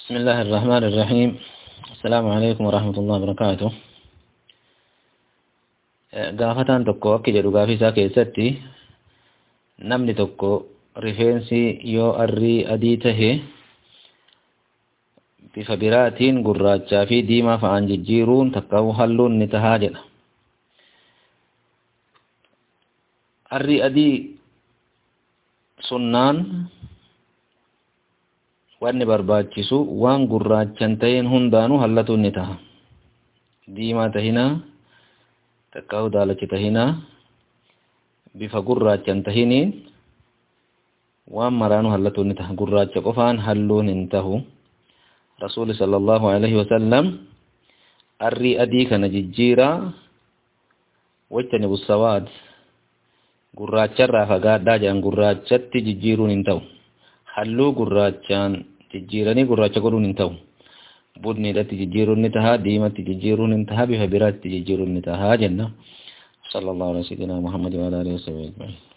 بسم الله الرحمن الرحيم السلام عليكم ورحمة الله وبركاته gaafataan tokko akki jedhu gaafii isaa keessatti namni tokko rifeensi yoo arrii adii tahe bifa biraatiin gurraachaa fi diimaa fa'aan jijjiiruun takka halluun ni tahaa jedha. Arrii adii sunnaan wanni barbaachisu waan gurraachan ta'een hundaanuu hallatuun ni taha. Diimaa tahinaa takka daalachi tahinaa bifa gurraachan tahiniin waan maraanuu hallatuun ni taha. Gurraacha qofaan halluun hin tahu. Rasuuli sallallahu alaihi wasallam arrii adii kana jijjiiraa wajtani bussawaad gurraacharraa fagaadhaa jedhan gurraachatti jijjiiruun hin ta'u. Halluu gurraachaan jijjiiranii gurraacha godhuun hin ta'u. Budniidhatti jijjiiruun ni tahaa, diimatti jijjiiruun ni tahaa, bifa biraatti jijjiiruun ni tahaa jenna. Sallallahu alaihi wa sallam Muhammad wa alihi wa sallam.